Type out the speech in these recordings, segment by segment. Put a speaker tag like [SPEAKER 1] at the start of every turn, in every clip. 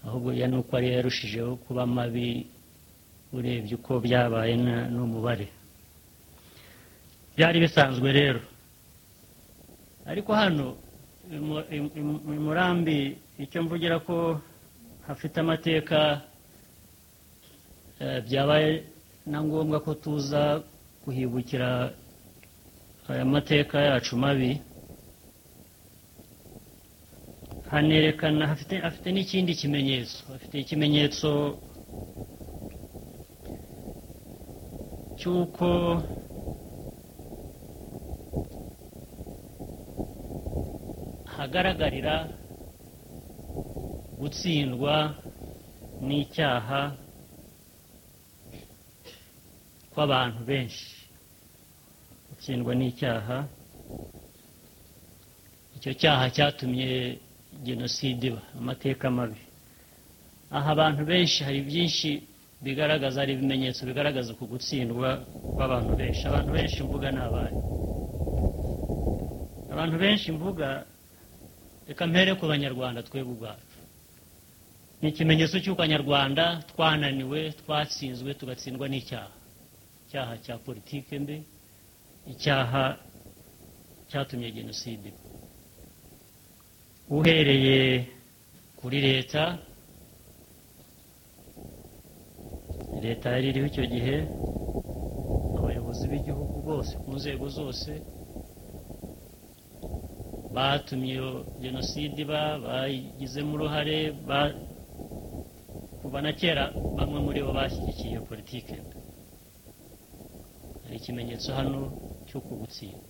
[SPEAKER 1] ahubwo ya nuko ariyo yarushijeho kuba mabi urebye uko byabaye na- n'umubare byari bisanzwe rero ariko hano i Mu- i- i- i murambi icyo mvugira ko hafite amateka eh, byabaye na ngombwa ko tuza guhibukira aya mateka yacu mabi hanerekana hafite afite n'ikindi kimenyetso afite ikimenyetso cy'uko hagaragarira gutsindwa n'icyaha kw'abantu benshi gutsindwa n'icyaha icyo cyaha cyatumye jenoside iba amateka mabi aha abantu benshi hari byinshi bigaragaza hari ibimenyetso bigaragaza ku gutsindwa kw'abantu benshi abantu benshi mvuga ni abari abantu benshi mvuga reka mpere ku banyarwanda twebwe ubwacu ni ikimenyetso cy'uko abanyarwanda twananiwe twatsinzwe tugatsindwa n'icyaha icyaha cya politike mbi icyaha cyatumye jenoside iba uhereye kuri leta leta yari iriho icyo gihe abayobozi b'igihugu bose ku nzego zose batumye iyo jenoside iba bayigizemo uruhare ba- kuva na kera bamwe muri bo bashyigikiye iyo politike hari ikimenyetso hano cyo kugutsinda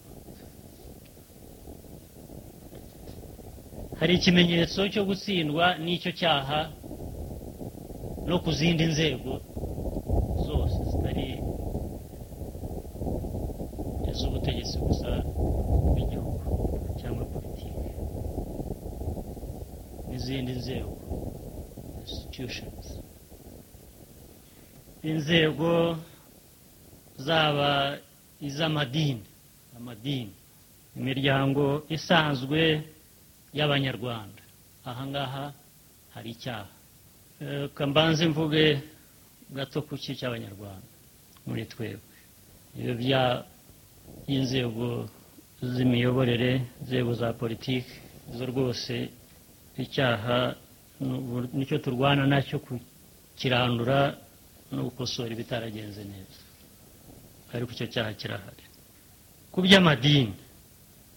[SPEAKER 1] hari ikimenyetso cyo gutsindwa n'icyo cyaha no ku zindi nzego zose zitari iz'ubutegetsi gusa bw'igihugu cyangwa politiki n'izindi nzego institutions inzego zaba iz'amadini amadini imiryango isanzwe y'abanyarwanda ahangaha hari icyaha Eh, reka mbanze mvuge gato ku ki cy'abanyarwanda muri twebwe ibyo bya y'inzego z'imiyoborere inzego za politiki zo rwose icyaha ni ubu- nicyo turwana nacyo kukirandura no gukosora ibitaragenze neza ariko icyo cyaha kirahari ku by'amadini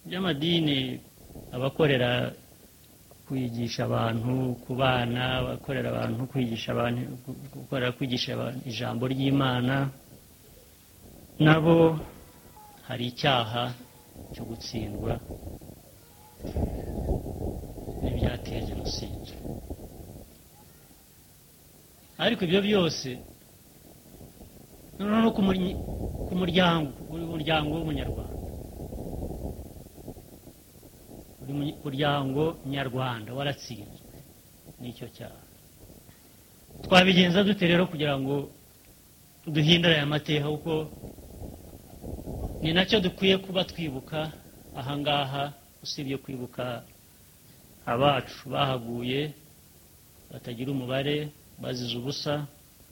[SPEAKER 1] by'amadini abakorera kwigisha abantu ku bana abakorera abantu kwigisha abantu gukorera kwigisha abantu ijambo ry'imana nabo hari icyaha cyo gutsindwa n'ibyateye jenoside ariko ibyo byose noneho no ku muri- ku muryango buri muryango w'umunyarwanda buri mu- muryango nyarwanda waratsinzwe n'icyo cyaha twabigenza dute rero kugira ngo duhindure aya mateka kuko ni nacyo dukwiye kuba twibuka ahangaha usibye kwibuka abacu bahaguye batagira umubare bazize ubusa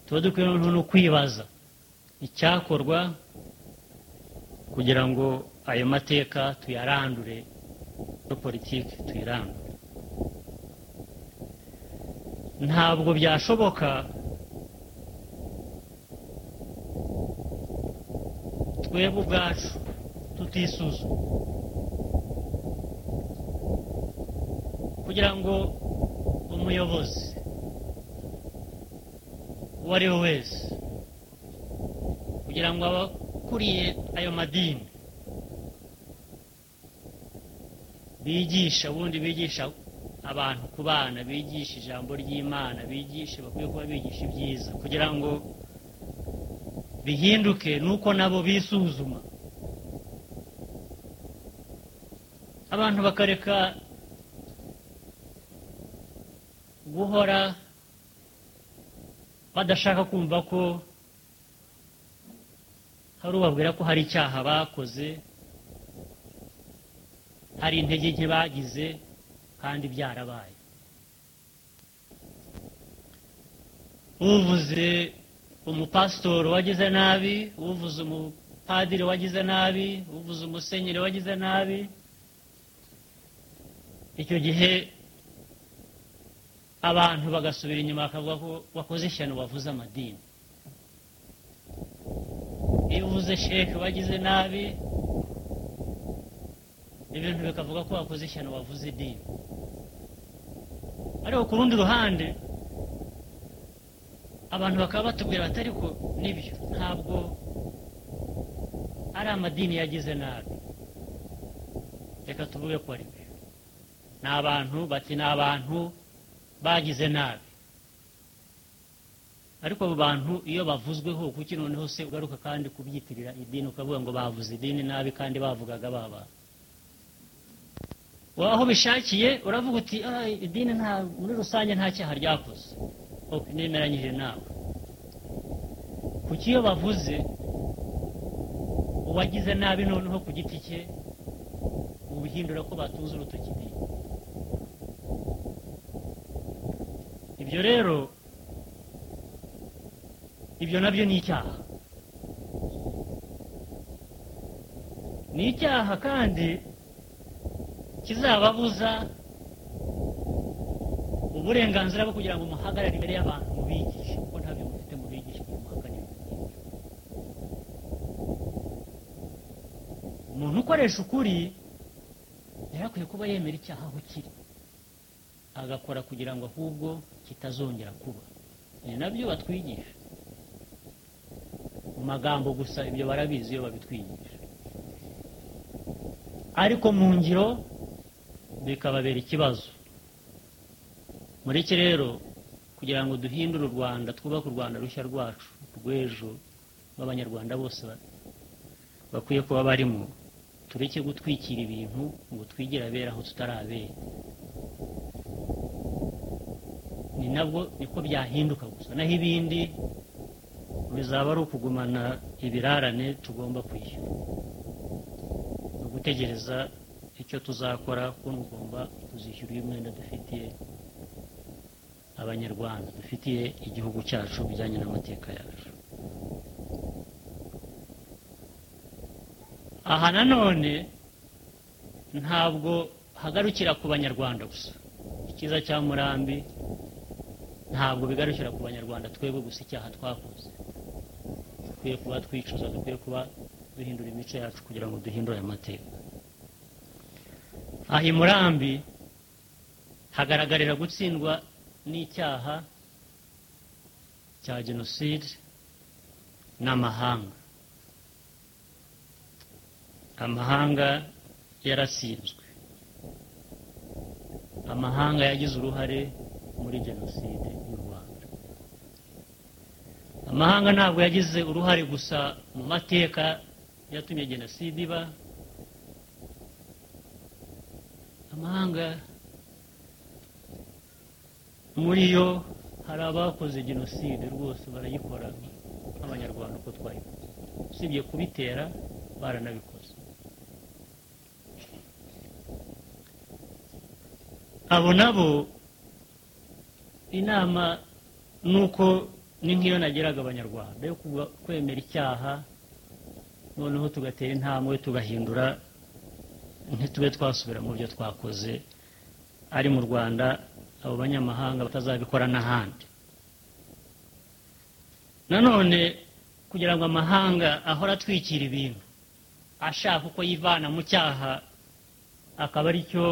[SPEAKER 1] tuba dukwiye noneho no kwibaza icyakorwa kugira ngo ayo mateka tuyarandure no politiki tuyirandure ntabwo byashoboka twebwe ubwacu tutisuzuma kugira ngo umuyobozi uwo ari we wese kugira ngo abakuriye ayo madini bigisha ubundi bigisha abantu ku bana bigisha ijambo ry'imana bigisha bakwiye kuba bigisha ibyiza kugira ngo bihinduke nuko nabo bisuzuma abantu bakareka guhora badashaka kumva ko hari ubabwira ko hari icyaha bakoze hari intege nke bagize kandi byarabaye uvuze umupasitori wagize nabi uvuze umupadiri wagize nabi uvuze umusenyeri wagize nabi icyo gihe abantu bagasubira inyuma bakavuga ko wakoze ishyano wavuze amadini iyo uvuze sheke wagize nabi ibintu bikavuga ko wakoze ishyano wavuze idini ariko ku rundi ruhande abantu bakaba batubwira bati ariko nibyo ntabwo ari amadini yagize nabi reka tuvuge ko ari byo ni abantu bati ni abantu bagize nabi ariko abo bantu iyo bavuzweho kuki noneho se ugaruka kandi kubyitirira idini ukavuga ngo bavuze idini nabi kandi bavugaga baba aho bishakiye uravuga uti idini nta muri rusange nta cyaha ryakoze nemeranyije nawe kuki iyo bavuze uwagize nabi noneho ku giti cye ubihindura ko batunze urutoki idini ibyo rero ibyo nabyo ni icyaha ni icyaha kandi kizababuza uburenganzira bwo kugira ngo muhagarare imbere y'abantu mubigishe kuko ntabyo mufite mubigishe ngo muhagarare umuntu ukoresha ukuri yari akwiye kuba yemera icyaha aho kiri agakora kugira ngo ahubwo kitazongera kuba ni nabyo batwigisha mu magambo gusa ibyo barabizi iyo babitwigisha ariko mu ngiro bikababera ikibazo muri iki rero kugira ngo duhindure u rwanda twubake u rwanda rushya rwacu rw'ejo rw'abanyarwanda bose bakwiye kuba barimo tureke gutwikira ibintu ngo twigire abera aho tutarabera ni nabwo niko byahinduka gusa naho ibindi bizaba ari ukugumana ibirarane tugomba kwishyura ni ugutegereza icyo tuzakora kuko ugomba kuzishyura uyu mwenda dufitiye abanyarwanda dufitiye igihugu cyacu bijyanye n'amateka yacu aha nanone ntabwo hagarukira ku banyarwanda gusa icyiza cya murambi ntabwo bigarukira ku banyarwanda twebwe gusa icyaha twakoze dukwiye kuba twicuza dukwiye kuba duhindura imico yacu kugira ngo duhindure aya mateka aha i murambi hagaragarira gutsindwa n'icyaha cya jenoside n'amahanga amahanga yarasinzwe amahanga yagize uruhare muri jenoside y'u rwanda amahanga ntabwo yagize uruhare gusa mu mateka yatumye jenoside iba amahanga muri yo hari abakoze jenoside rwose barayikora nk'abanyarwanda uko twayikoze usibye kubitera baranabikoze abo nabo inama ni uko ni nk'iyo nageraga abanyarwanda yo kwemera icyaha noneho tugatera intambwe tugahindura ntitube twasubira mu byo twakoze ari mu rwanda abo banyamahanga batazabikora n'ahandi nanone kugira ngo amahanga ahore atwikira ibintu ashaka uko yivana mu cyaha akaba aricyo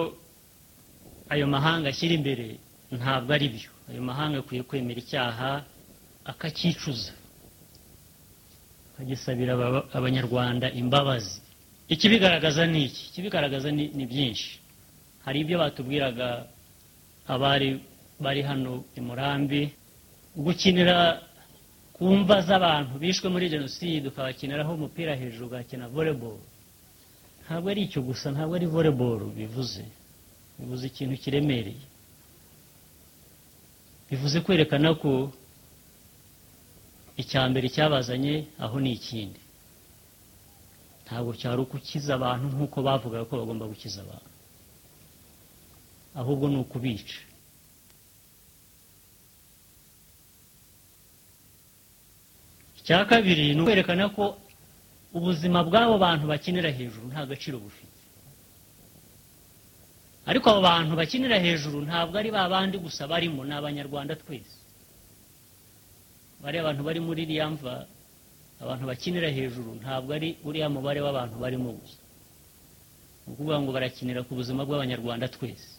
[SPEAKER 1] ayo mahanga ashyira imbere ntabwo ari byo ayo mahanga akwiye kwemera icyaha akakicuza akagisabira abanyarwanda imbabazi ikibigaragaza ni iki ikibigaragaza ni byinshi hari ibyo batubwiraga abari bari hano i murambi gukinira ku mva z'abantu bishwe muri jenoside ukabakiniraho umupira hejuru ugakina voleboro ntabwo ari icyo gusa ntabwo ari voleboro bivuze bivuze ikintu kiremereye bivuze kwerekana ko icya mbere cyabazanye aho ni ikindi ntabwo cyari ukukiza abantu nk'uko bavugaga ko bagomba gukiza abantu ahubwo ni ukubica cya kabiri ni ukwerekana ko ubuzima bw'abo bantu bakinira hejuru nta gaciro bufite ariko abo bantu bakinira hejuru ntabwo ari ba bandi gusa barimo ni abanyarwanda twese bariya abantu bari muri iriya mva abantu bakinira hejuru ntabwo ari uriya mubare w'abantu barimo gusa ni ukuvuga ngo barakinira ku buzima bw'abanyarwanda twese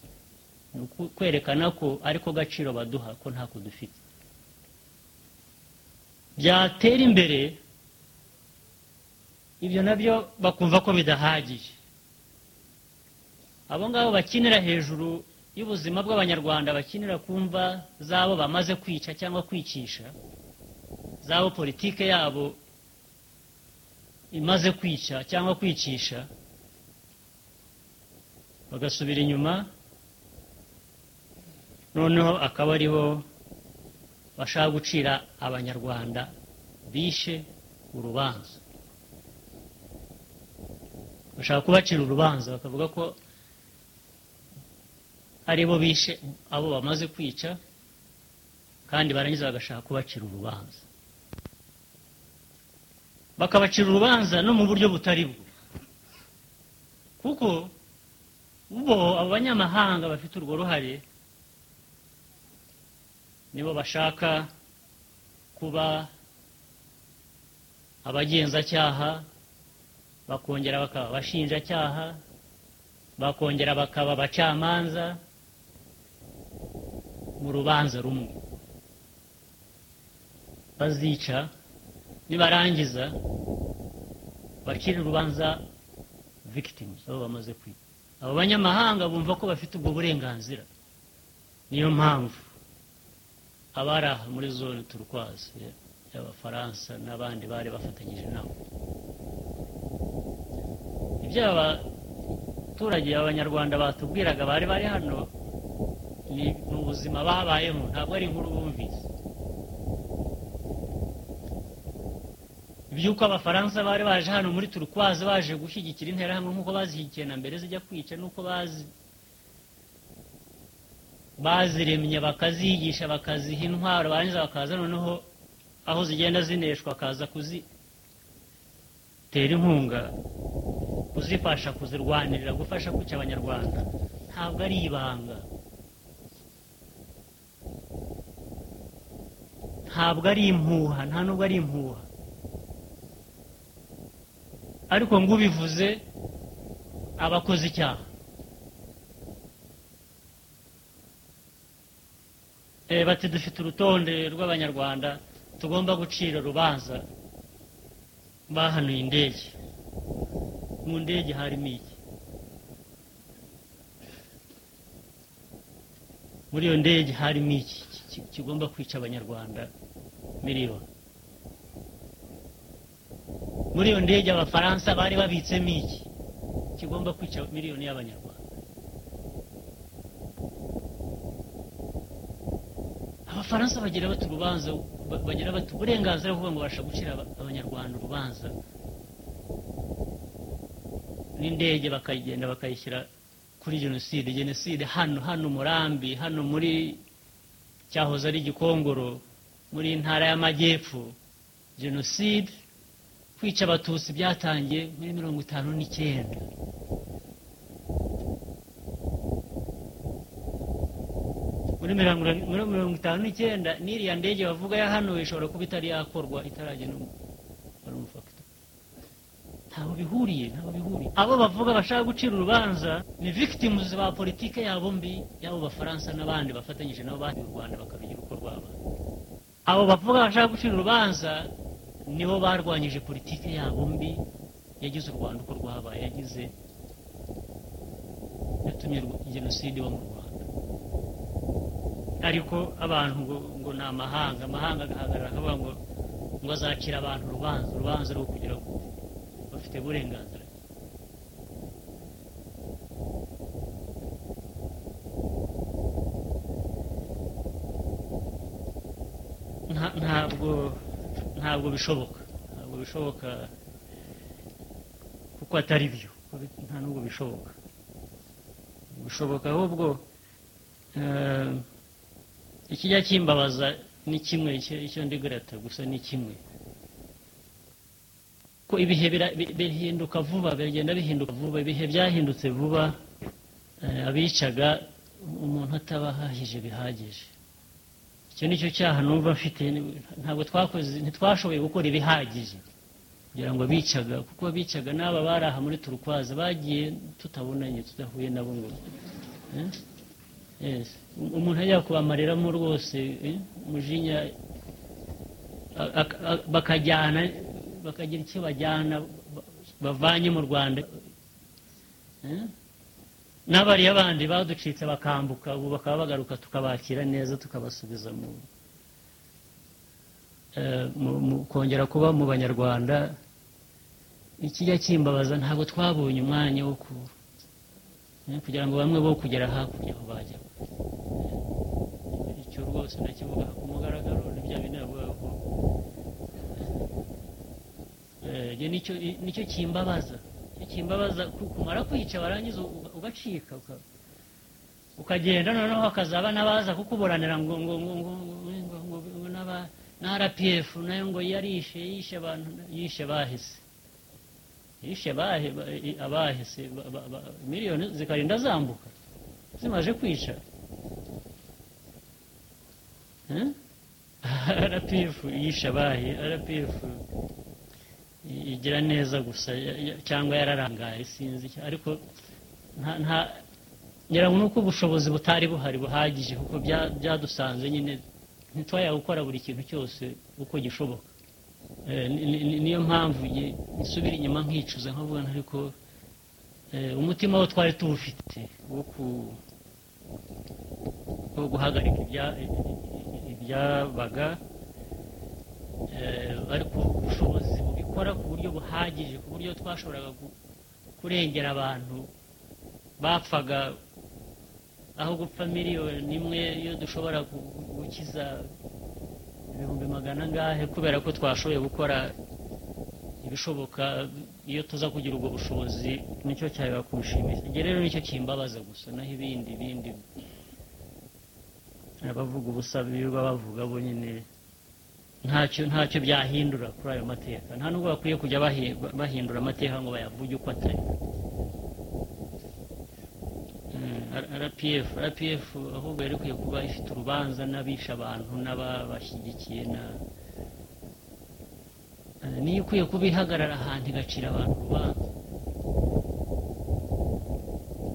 [SPEAKER 1] ni ukwerekana ko ariko gaciro baduha ko ntako dufite byatera imbere ibyo nabyo bakumva ko bidahagije abo ngabo bakinira hejuru y'ubuzima bw'abanyarwanda bakinira ku mva z'abo bamaze kwica cyangwa kwicisha z'abo politike yabo imaze kwica cyangwa kwicisha bagasubira inyuma noneho akaba aribo bashaka gucira abanyarwanda bishe urubanza bashaka kubacira urubanza bakavuga ko ari bo bishe abo bamaze kwica kandi barangiza bagashaka kubacira urubanza bakabacira urubanza no mu buryo butari bwo kuko bo abo banyamahanga bafite urwo ruhare nibo bashaka kuba abagenzacyaha bakongera bakaba abashinjacyaha bakongera bakaba abacamanza mu rubanza rumwe bazica nibarangiza bacire urubanza victims abo bamaze kwita abo banyamahanga bumva ko bafite ubwo burenganzira niyo mpamvu abari aha muri zone turukwazi y'abafaransa n'abandi bari bafatanyije nabo ibyo abaturage abanyarwanda batubwiraga bari bari hano ni ubuzima babayemo ntabwo ari inkuru bumvise iby'uko abafaransa bari baje hano muri turukwazi baje gushyigikira interahamwe nk'uko bazishyigikiye na mbere zijya kwica n'uko bazi baziremye bakaziyigisha bakaziha intwaro barangiza bakaza noneho aho zigenda zineshwa akaza kuzitera inkunga kuzifasha kuzirwanirira gufasha kwica abanyarwanda ntabwo ari ibanga ntabwo ari impuha nta nubwo ari impuha ariko ngo ubivuze abakoze icyaha bati dufite urutonde rw'abanyarwanda tugomba gucira urubanza bahanuye indege mu ndege harimo iki muri iyo ndege harimo iki kigomba kwica abanyarwanda miliyoni muri iyo ndege abafaransa bari babitsemo iki kigomba kwica miliyoni y'abanyarwanda abafaransa bagira bati urubanza bagira bati uburenganzira buvuga ngo babasha gucira abanyarwanda urubanza n'indege bakayigenda bakayishyira kuri jenoside jenoside hano hano murambi hano muri cyahoze ari gikongoro muri intara y'amajyepfo jenoside kwica abatutsi byatangiye muri mirongo itanu n'icyenda muri mirongo itanu n'icyenda n'iriya ndege bavuga ya hano ishobora kuba itari yakorwa itaragenda ntaho bihuriye ntaho bihuriye abo bavuga bashaka gucira urubanza ni victims ba politike yabo mbi yabo bafaransa n'abandi bafatanyije nabo bandi u rwanda bakabigira uko rwaba abo bavuga bashaka gucira urubanza nibo barwanyije politike yabo mbi yagize u rwanda uko rwabaye yagize yatumye jenoside iba mu rwanda ariko abantu ngo ni amahanga amahanga agahagarara akavuga ngo ngo azacira abantu urubanza urubanza rwo kugira ngo bafite uburenganzira ntabwo ntabwo bishoboka ntabwo bishoboka kuko atari byo nta nubwo bishoboka bishoboka ahubwo ikijya kimbabaza ni kimwe icyo ndi gusa ni kimwe ko ibihe bira- bi- bihinduka vuba bigenda bihinduka vuba ibihe byahindutse vuba eh, abicaga umuntu ataba ahahije bihagije icyo nicyo cyaha numva mfite ni- ntabwo twakoze ntitwashoboye gukora ibihagije kugira ngo abicaga kuko abicaga n'aba bari aha muri turukwaza bagiye tutabonanye tudahuye nabo ngo eh? Yes. Um- umuntu ajya kubamareramo rwose eh, umujinya a- a- a- bakajyana bakagira icyo bajyana ba- bavanye mu rwanda Eh? n'abariya bandi baducitse bakambuka ubu bakaba bagaruka tukabakira neza tukabasubiza mu eh, mu- mu- kongera kuba mu banyarwanda ikijya kimbabaza ntabwo twabonye umwanya wo ku eh, kugira ngo bamwe bo kugera hakurya aho bajya icyo rwose ndakivuga ku mugaragaro nibyo binavuga ko Eh, njye nicyo i- nicyo kimbabaza Nicyo kimbabaza ku- kumara kwica warangiza uga- ugacika uka- ukagenda noneho hakazaba n'abaza kukuburanira ngo ngo ngo ngo ngo ngo ngo ngo n'aba na rpf nayo ngo yarishe yishe abantu yishe bahise yishe bahe ba- i- abahise ba- ba- ba- miliyoni zikarinda zambuka zimaje kwica Eh? rpf yishe abahe rpf igira neza gusa ya- ya- cyangwa yararangaye sinzi icyo- ariko nta nta ngira ngo ni uko ubushobozi butari buhari buhagije kuko bya- byadusanze nyine ntitwaya gukora buri kintu cyose uko gishoboka Eh, ni- ni- ni- niyo mpamvu nge- nsubira inyuma nkicuza nkavuga nti ariko eh, umutima wo twari tuwufite wo ku- wo guhagarika ibya- i- i- ibyabaga eh, ariko ubushobozi bubikora ku buryo buhagije ku buryo twashoboraga gu- kurengera abantu bapfaga aho gupfa miliyoni imwe iyo dushobora gu- gu- gukiza ibihumbi magana angahe kubera ko twashoboye gukora ibishoboka iyo tuza kugira ubwo bushobozi nicyo cyabiba kubishimisha njye rero nicyo kimbabaza gusa naho ibindi bindi abavuga ubusa birirwa bavuga bo nyine ntacyo ntacyo byahindura kuri ayo mateka nta nubwo bakwiye kujya bahi- bahindura amateka ngo bayavuge uko atari Mm, R- rpf rpf ahubwo yari ikwiye kuba ifite urubanza n'abisha abantu n'ababashyigikiye na Eh, niyo ikwiye kuba ihagarara ahantu igacira abantu urubanza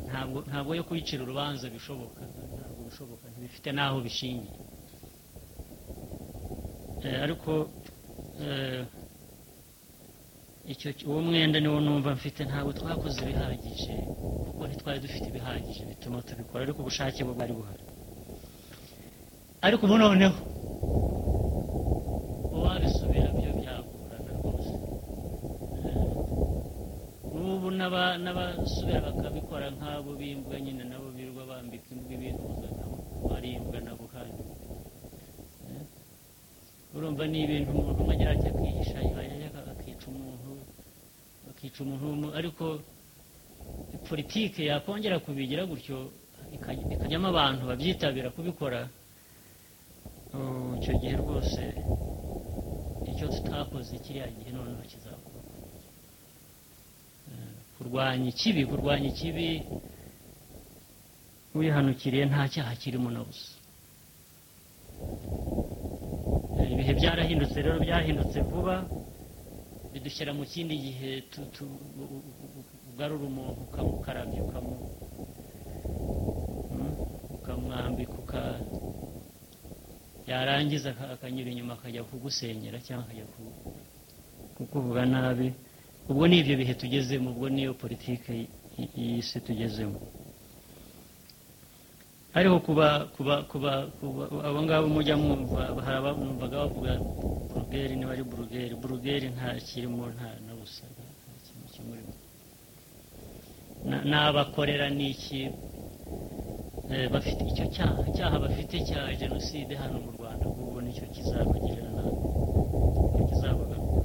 [SPEAKER 1] ntabwo ntabwo yo kuyicira urubanza bishoboka ntabwo bishoboka ntibifite n'aho bishingiye Eh, ariko eh, icyo uwo mwenda niwo numva mfite ntabwo twakoze ibihagije kuko ntitwari dufite ibihagije bituma tubikora ariko ubushake bwo bwari buhari ariko ubu noneho uwabisubira byo byagorana rwose Eh, n'ubu n'aba- n'abasubira bakabikora nk'abo bimbwa nyine nabo birirwa bambika imbwa ibintu nabo barimbwa nabo kandi urumva ni ibintu umuntu umwe agira ati akihisha yajya akica umuntu akica umuntu w'umu- ariko politike yakongera kubigira gutyo ikaj- ikajyamo abantu babyitabira kubikora oh, icyo gihe rwose icyo tutakoze kiriya gihe noneho kizakora Eh, kurwanya ikibi kurwanya ikibi wihanukiriye nta cyaha kirimo na busa ibihe byarahindutse rero byahindutse vuba bidushyira mu kindi gihe tu- tu- u- u- u- ugarura umuntu ukamukarabya ukamu- mm, ukamwambika uka yarangiza aka- akanyura inyuma akajya kugusenyera cyangwa akajya ku- kukuvuga nabi ubwo ni ibyo bihe tugezemo ubwo niyo politike y- y- y'isi tugezemo hariho kuba kuba kuba kuba abo ngabo mujya mwumva hari abamwumvaga bavuga burugeri niba ari burugeri burugeri nta kirimo nta na busa nta nta kintu kimurimo Na- n'abakorera n'iki Eh, bafite icyo cyaha cyaha bafite cya jenoside hano mu rwanda ahubwo nicyo kizabagirira nabi nicyo kizabagaruka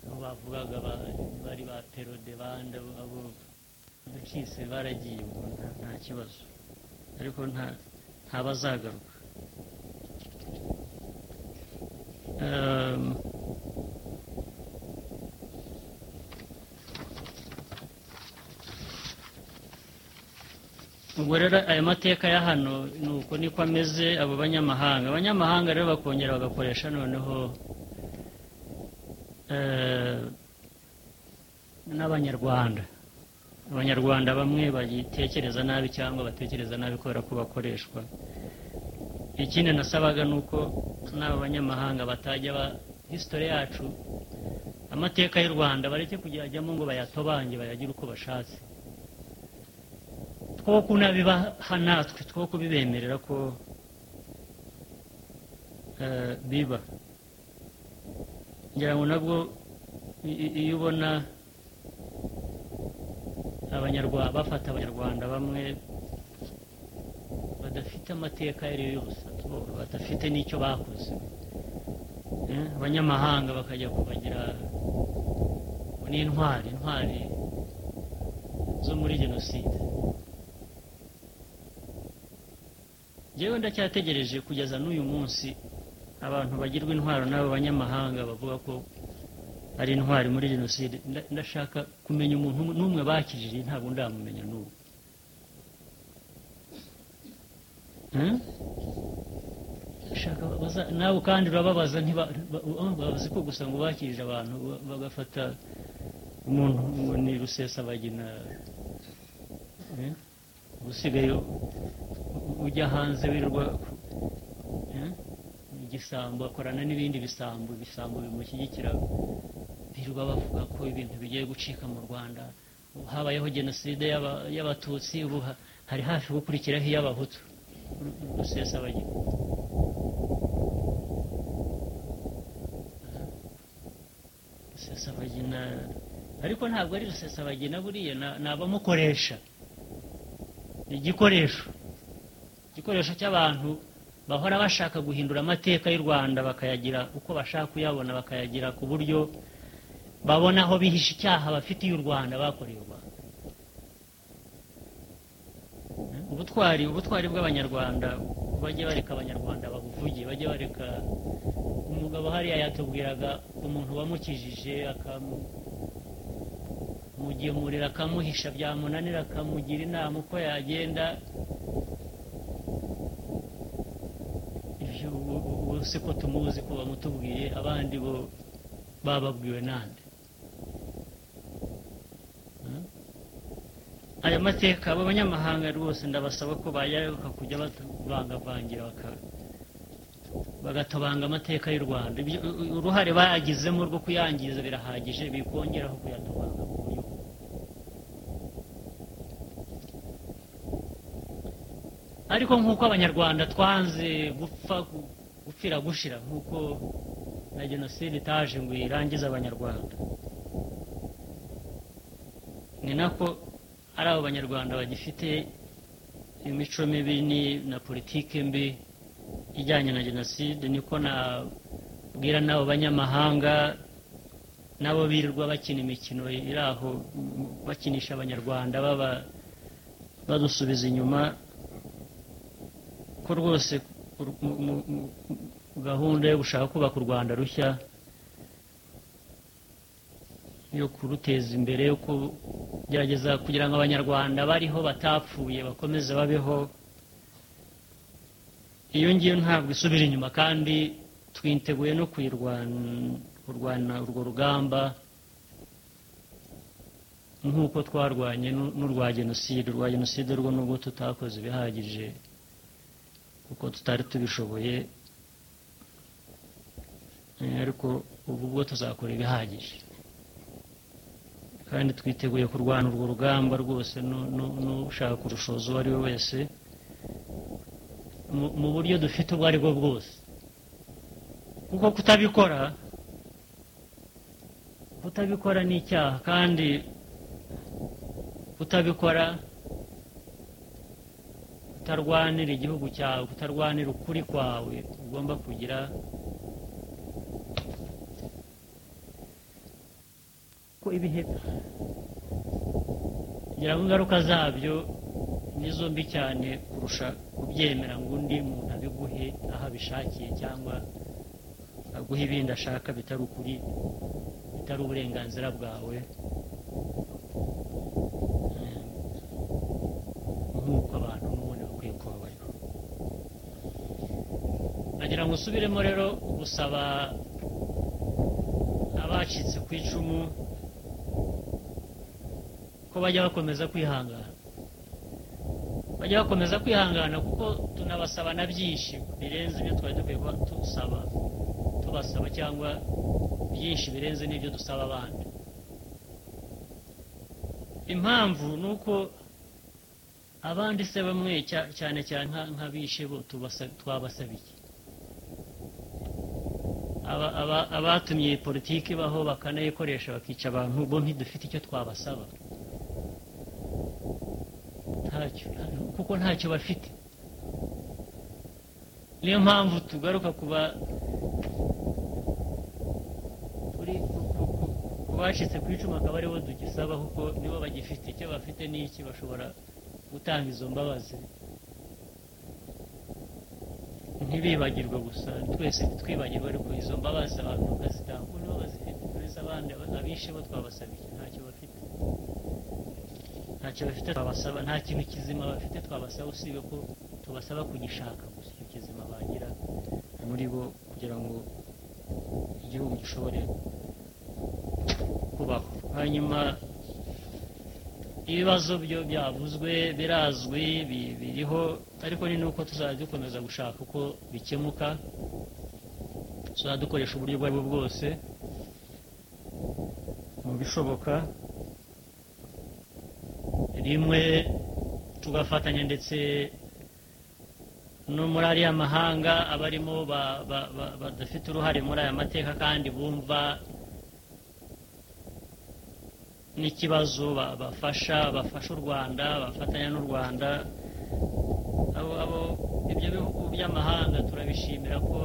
[SPEAKER 1] aho bavugaga ba- bari ba perode bande abo bakise baragiye ubwo nta- nta kibazo ariko nta ntabazagaruka ehm, ubwo rero aya mateka ya hano ni uko niko ameze abo banyamahanga abanyamahanga rero bakongera bagakoresha noneho eh, n'abanyarwanda abanyarwanda bamwe bagitekereza nabi cyangwa batekereza nabi kubera ko bakoreshwa ikindi nasabaga ni uko n'aba banyamahanga batajya ba hisitore yacu amateka y'u rwanda bareke kujyajyamo ngo bayatobange bayagire uko bashatse two kunabibaha natwe two kubibemerera ko eh, biba ngira ngo nabwo i- i- iyo ubona abanyarwanda bafata abanyarwanda bamwe badafite amateka ayo ari yo yose bo badafite n'icyo bakoze Eh, abanyamahanga bakajya kubagira ngo ni intwari intwari zo muri jenoside njyewe ndacyategereje kugeza n'uyu munsi abantu bagirwa intwaro n'abo banyamahanga bavuga ko ari intwari muri jenoside Nda- ndashaka kumenya umuntu umwe- n'umwe bakijije ntabwo ndamumenya n'ubu Eh? Ndashaka baza- nawe kandi urababaza ntiba- ba- oh, bazi ko gusa ngo bakirije abantu ba- bagafata umuntu ngo ni rusesabagina Eh? ubu usigaye ujya hanze wirirwa eh, igisambo akorana n'ibindi bisambo ibisambo bimushyigikira birirwa bavuga ko ibintu bigiye gucika mu rwanda habayeho jenoside y'aba- y'abatutsi ubu ha- hari hafi gukurikiraho iy'abahutu rusesabagina rusesabagina ariko ntabwo ari rusesabagina buriya na- ni abamukoresha ni igikoresho igikoresho cy'abantu bahora bashaka guhindura amateka y'u rwanda bakayagira uko bashaka kuyabona bakayagira ku buryo babona aho bihisha icyaha bafitiye u rwanda bakoreye u rwanda Eh, ubutwari ubutwari bw'abanyarwanda bajye bareka abanyarwanda babuvuge bajye bareka umugabo hariya yatubwiraga umuntu wamukijije akamu mugemurira akamuhisha byamunanira akamugira inama uko yagenda ibyo ubu- ubu- ubu si ko tumuzi ko bamutubwiye abandi bo bababwiwe nande Hmm? aya mateka abo banyamahanga rwose ndabasaba ko bayayoboka kujya batavangavangira baka- bagatobanga amateka y'u rwanda Ibyo- u- u- uruhare bayagizemo rwo kuyangiza birahagije bikongeraho kuyatobanga mu buryo bwo ariko nk'uko abanyarwanda twanze gupfa gu- gupfira gushira nk'uko na jenoside itaje ngo irangize abanyarwanda ni nako ari abo banyarwanda bagifite imico mibi ni- na politiki mbi ijyanye na jenoside niko nabwira n'abo banyamahanga nabo birirwa bakina imikino iri aho m- bakinisha abanyarwanda baba badusubiza inyuma ko rwose ku- mu- mu- mu- mu- gahunda yo gushaka kubaka u rwanda rushya yo kuruteza imbere yo kugerageza kugira ngo abanyarwanda bariho batapfuye bakomeze babeho iyo ngiyo ntabwo isubira inyuma kandi twiteguye no kuyirwana kurwana urwo rugamba nk'uko twarwanye n'u- n'urwa jenoside urwa jenoside rwo nubwo tutakoze ibihagije kuko tutari tubishoboye Eh, ariko ubu bwo tuzakora ibihagije kandi twiteguye kurwana urwo rugamba rwose n'u- n'u- n'ushaka kurushoza uwo ari we wese mu- mu buryo dufite ubwo ari bwo bwose kuko kutabikora kutabikora ni icyaha kandi kutabikora kutarwanira igihugu cyawe kutarwanira ukuri kwawe ugomba kugira ko ibihe ngira ngo ingaruka zabyo ni zo mbi cyane kurusha kubyemera ngo undi muntu abiguhe aho abishakiye cyangwa aguha ibindi ashaka bitari ukuri bitari uburenganzira bwawe nk'uko abantu n'ubundi bakwiye kubabarira agira ngo usubiremo rero gusaba abacitse ku icumu ko bajya bakomeza kwihangana bajya bakomeza kwihangana kuko tunabasaba na byinshi birenze ibyo twari dukwiye kuba dusaba tubasaba cyangwa byinshi birenze n'ibyo dusaba abandi impamvu ni uko abandi se bamwe cyane cyane nk'abishe bo twabasabiye abatumye politiki baho bakanayikoresha bakica abantu bo ntidufite icyo twabasaba ntacyo kuko ntacyo bafite niyo mpamvu tugaruka kuba bacitse ku icumu akaba aribo dugisaba kuko nibo bagifite icyo bafite n'iki bashobora gutanga izo mbabazi ntibibagirwe gusa twese twibagirwe ariko izo mbabazi abantu bakazitanga ubu nibo bazifite uretse abandi abishe bo twabasabiye ntacyo bafite ntacyo bafite twabasaba nta kintu kizima bafite twabasaba usibye ko tubasaba kugishaka gusa icyo kizima bagira muri bo kugira ngo igihugu gishobore kubaho hanyuma ibibazo byo byavuzwe birazwi biriho ariko ni nuko tuzajya dukomeza gushaka uko bikemuka tuzajya dukoresha uburyo ubwo ari bwo bwose mu bishoboka rimwe tugafatanya ndetse no muri ariya mahanga abarimo badafite uruhare muri aya mateka kandi bumva n'ikibazo bafasha bafasha u rwanda bafatanya n'u rwanda abo ibyo bihugu by'amahanga turabishimira ko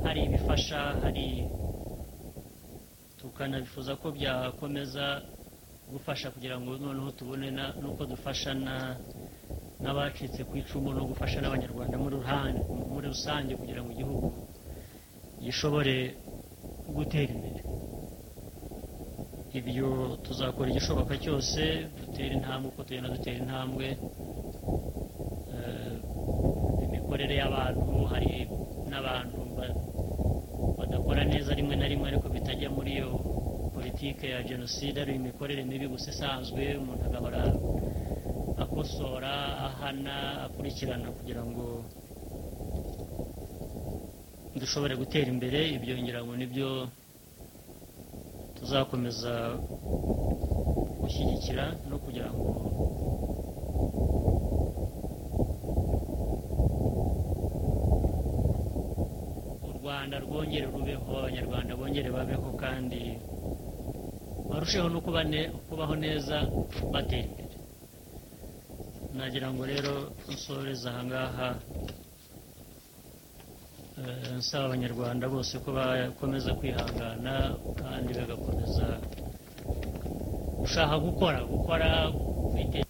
[SPEAKER 1] hari ibifasha hari tukanabifuza ko byakomeza gufasha kugira ngo noneho tubone n'uko dufasha n'abacitse ku icumu no gufasha n'abanyarwanda muri rusange kugira ngo igihugu gishobore gutera imbere ibyo tuzakora igishoboka cyose dutera intambwe uko tugenda dutera intambwe imikorere y'abantu hari n'abantu badakora neza rimwe na rimwe ariko bitajya muri iyo politike ya jenoside ari imikorere mibi gusa isanzwe umuntu agahora akosora ahana akurikirana kugira ngo dushobore gutera imbere ibyo ngira ngo nibyo tuzakomeza gushyigikira no kugira ngo u rwanda rwongere rubeho abanyarwanda bongere babeho kandi barusheho no kubaho neza batera imbere nagira ngo rero nsoreze ahangaha nsaba abanyarwanda bose ko bakomeza kwihangana kandi bagakomeza gushaka gukora gukora kwiteza